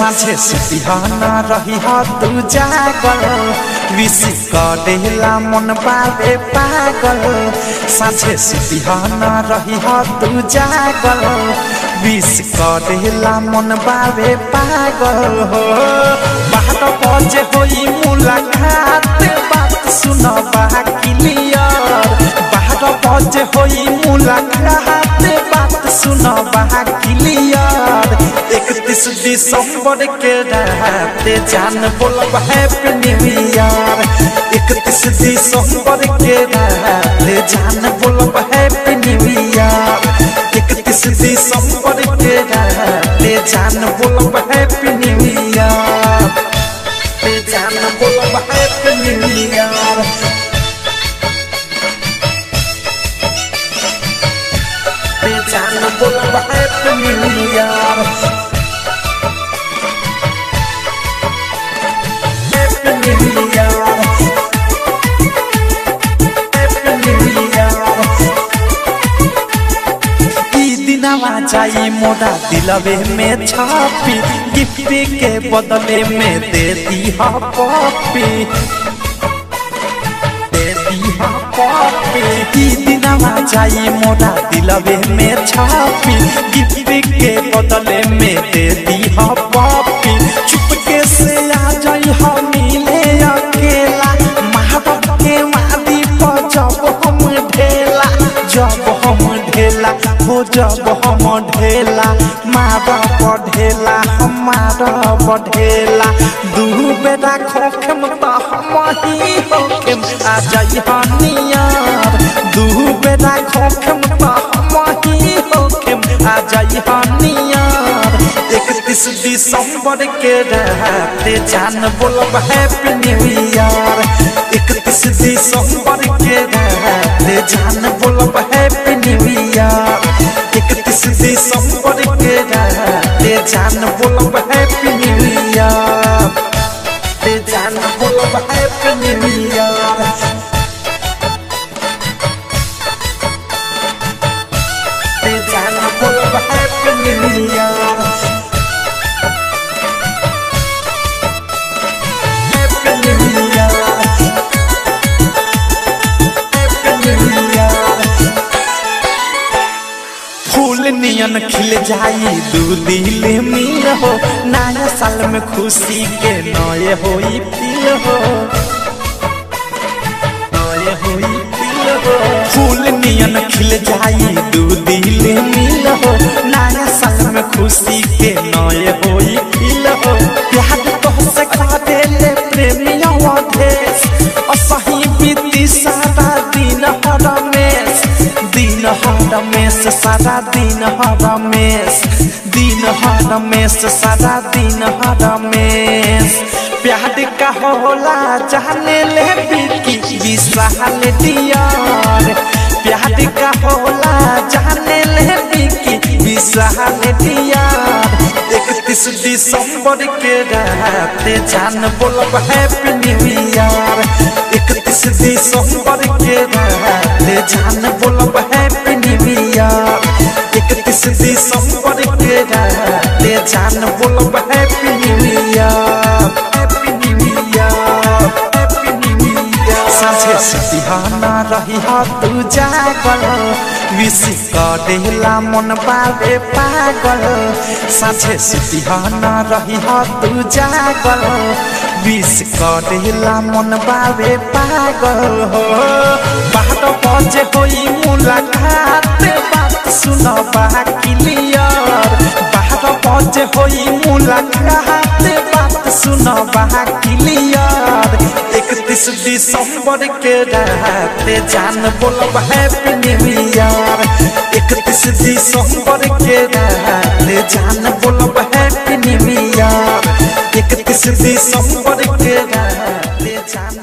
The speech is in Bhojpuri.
साझे सुतिहाना रही हा तू जागल विश करेला मन बाबे पागल साझे सुतिहाना रही हा तू जागल विश करेला मन बाबे पागल हो बारह बजे होई मुलाकात बात सुन क्लियर बारह बजे होई मुलाकात बात सुन क्लियर इकतीस दिसंबर के रात जान बोलब हैप्पी न्यू ईयर इकतीस दिसंबर के रात जान बोलब हैप्पी न्यू ईयर इकतीस दिसंबर के रात जान बोलब हैप्पी न्यू ईयर जान बोलब हैप्पी न्यू ईयर जान बोलब happy new year happy new year happy new year ई दिनवा जाई मोरा दिलवे में छापी गिफ्ट के बदले में दे दी हा पॉपी दे दी हा पॉपी ई दिनवा जाई मोरा दिलवे में छापी गिफ्ट के बदले में दे दी हा पॉपी चुपके से आ जाई हा मिले अकेला महाबत के वादी पर जब हम ढेला जब हम ढेला हो जब हम ढेला मारा बढ़ेला हमारा बढ़ेला दू बेटा खोखम त हम ही होखम आ जाई हनियार दू बेटा खोखम त हम ही होखम आ जाई हनियार इकतीस दिसंबर के रात जान बोलब हैप्पी न्यू ईयर इकतीस दिसंबर के रात जान बोलब हैप्पी न्यू ईयर इकतीस दिसंबर के रात जान बोलब हैप्पी न्यू ईयर जान बोलब हैप्पी न्यू ईयर जान बोलब happy new year happy new year happy new year फूल नियन खिल जाई दू दिल मिल हो नया साल में खुशी के नए होई फील हो नए होई फील हो फूल नियन खिल जाई दू दिल मिल हो नया साल में खुशी के नए होई फील हो प्यार तो से खा देले प्रेमिया देश असही बीती सारा दिन हरमेश दिन हरमेश सारा दिन हरमेश दिन हरमेश सारा दिन हरमेश प्यार का होला जाने ले बिकी विशाल दियार प्यार का होला जाने ले बिकी विशाल दियार इकतीस दिसंबर के रात जान बोलब हैप्पी न्यू ईयर इकतीस दिसंबर के रात जान बोलब हैप्पी न्यू ईयर इकतीस दिसंबर के रात जान बोलब happy new year happy new year happy new year साझे सुतिहाना रही हा तू जागल विश करेला मन बाबे पागल साझे सुतिहाना रही हा तू जागल विश करेला मन बाबे पागल हो बारह बजे होई मुलाकात बात सुन क्लियर बारह बजे होई मुलाकात बात सुन क्लियर इकतीस दिसंबर के रात जान बोलब हैप्पी न्यू ईयर इकतीस दिसंबर के रात जान बोलब हैप्पी न्यू ईयर इकतीस दिसंबर के रात जान